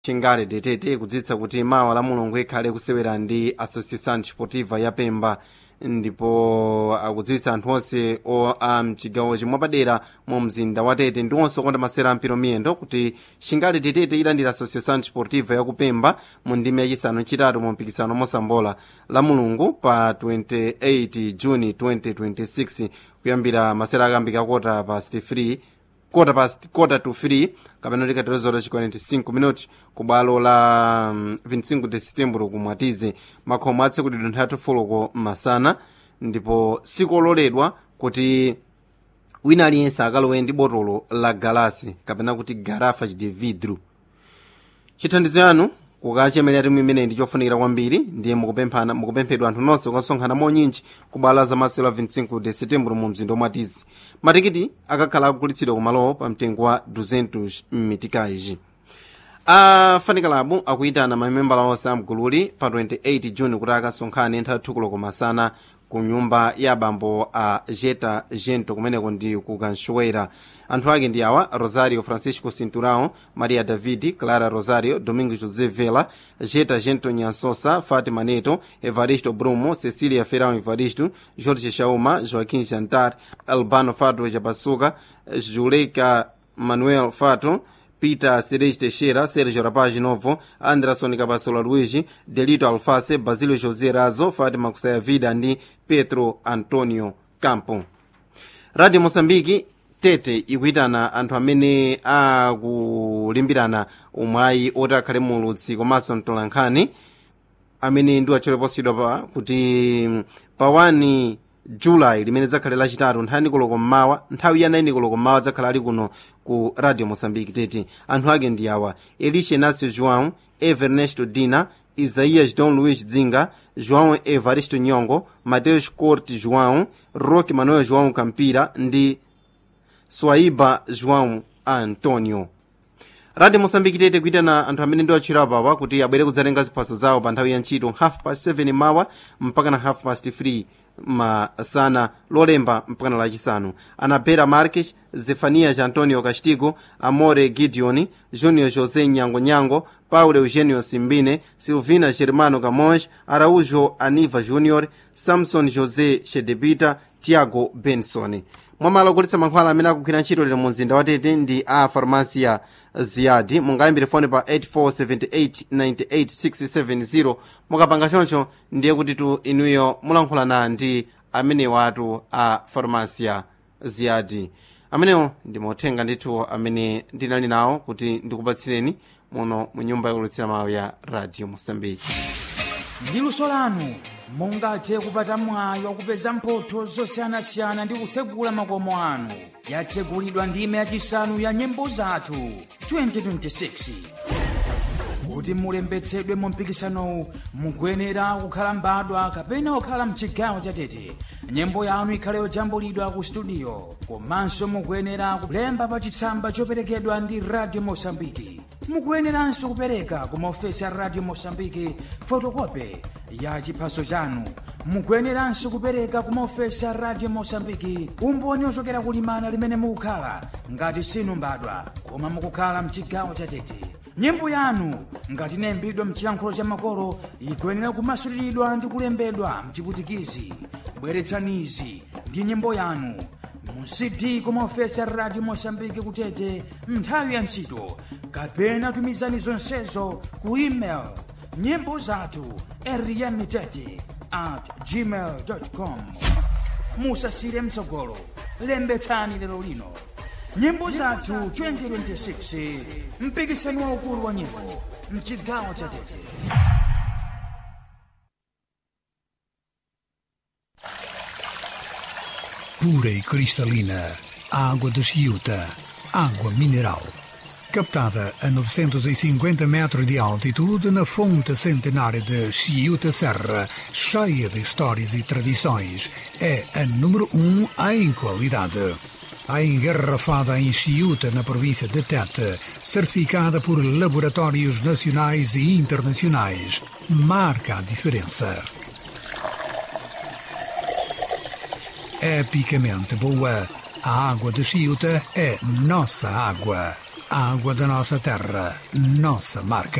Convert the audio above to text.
chingale detete kudziwitsa kuti mawa la mulungu ikhale kusewera ndi associação desportiva ya pemba ndipo akudziwitsa anthu onse o a mchigawo chimwe padera mu mzinda wa tete ndi onse okonda masera ampiro miyendo kuti chingale detete ilandira associação desportiva ya kupemba mu ndime yachisanu chitatu mu mpikisano mosambola la mulungu pa 28 juni 2026 kuyambira masera akambika kota past 3 kota past kota to 3 kapena kuti katerezo chi 45 minuti ku bwalo la um, 25 de setembro kumwatize makhomo atsekudidwa nthatu foloko masana ndipo sikololedwa kuti wina aliyense akalowe ndi botolo la galasi kapena kuti garafa de vidro chithandizo yanu kukachemelera timu imeneyi ndi chofunikira kwambiri ndiye mukupemphana mukupemphedwa anthu nonse kukasonkhana monyinji ku bwalo la masewero a 25 de setembro mu mzinda omwatizi matikiti akakhala akugulitsidwa kumalowo pa mtengo wa 200 m'mitikaiji a fanikalabu akuyitana mamembala onse amgululi pa 28 juni kuti akasonkhane nthawi thukulo kumasana ku nyumba ya abambo a jeta gento kumeneko ndi ku kanxoera anthu ake ndi awa rosario francisco cinturão maria david clara rosario domingo josé vela jeta gento nyansosa fatima neto evaristo brumo cecília ferão evaristo jorge chauma joaquim jantar albano fato japasuka juleika manuel fato peter ceres teixeira sergio rapaz novo anderson capasola luigi delito alface basilio josé razo fatima kusaya vida ndi petro antonio campo radio moçambique tete ikuyitana anthu amene akulimbirana umwayi oti akhale mulutsi komanso mtolankhani amene ndi acholeposidwa pa kuti pa 1 julayi limene dzakhale lachitatu nthawi nikoloko mmawa nthawi ya 9 koloko mmawa dzakhala ali kuno ku radio moçambique tete anthu ake ndi awa elisha inácio joão evernesto dina isaías dom luís dzinga joão evaristo nyongo mateus corte joão roque manuel joão campira ndi swaiba joão antonio radio moçambique tete kuyitana anthu amene ndi atchera apawa kuti abwere kudzatenga ziphaso zawo pa nthawi ya ntchito half past 7 mawa mpaka na half past 3 masana lolemba mpakana lachisanu anabera marques zefanias antonio castigo amore gideon junior josé nyango nyango paulo eugenio simbine silvina germano camões araújo aniva junior samson josé shedebita tiago benson mwamalo ogulitsa mankhwala amene akugwira ntchito lero mu mzinda wa tete ndi a farmasia ziyadi mungayambire foni pa 847898 mukapanga choncho ndiye kuti tu inuyo mulankhulana ndi amene watu a farmasia ziyadi amenewo ndi mauthenga ndithu amene ndinali nawo kuti ndikupatsireni muno mu nyumba yokulutsira mawu ya radio mosambiki ndi luso lanu mungathe kupata mwayi wakupeza mphotho zosiyanasiyana ndi kutsegula makomo anu yatsegulidwa ndime yachisanu ya nyimbo zathu 2026 kuti mulembetsedwe mu mpikisanowu mukuyenera kukhala mbadwa kapena kukhala mchigawo chatete nyimbo yanu ikhale yojambulidwa ku studio komanso mukuyenera kulemba pa chitsamba choperekedwa ndi radio mosambiki mukuyeneranso kupereka ku maofesi a radio mosambiki fotokope ya chiphaso chanu mukuyeneranso kupereka ku maofesi a radio mosambiki umboni ochokera kulimana limene mukukhala ngati sinu mbadwa koma mukukhala mchigawo chatete nyimbo yanu ngati inayimbidwa mchiyankhulo cha makolo ikuyenera kumasuliridwa ndi kulembedwa mchiputikizi bweretsanizi ndi nyimbo yanu mu cd kumaofesi a radio mosambiki kutete nthawi ya ntchito kapena tumizani zonsezo ku email nyimbo zathu eriyamitete at gmail com musasire mtsogolo lembetsani lero lino nyimbo zathu 2026 mpikisano waukulu wa nyimbo mchigawo cha tete pura e cristalina, água de Chiuta, água mineral. Captada a 950 metros de altitude na fonte centenária de Chiuta Serra, cheia de histórias e tradições, é a número um em qualidade. A engarrafada em Chiuta, na província de Tete, certificada por laboratórios nacionais e internacionais, marca a diferença. epicamente boa. A água de Chiuta é nossa água. água da nossa terra, nossa marca.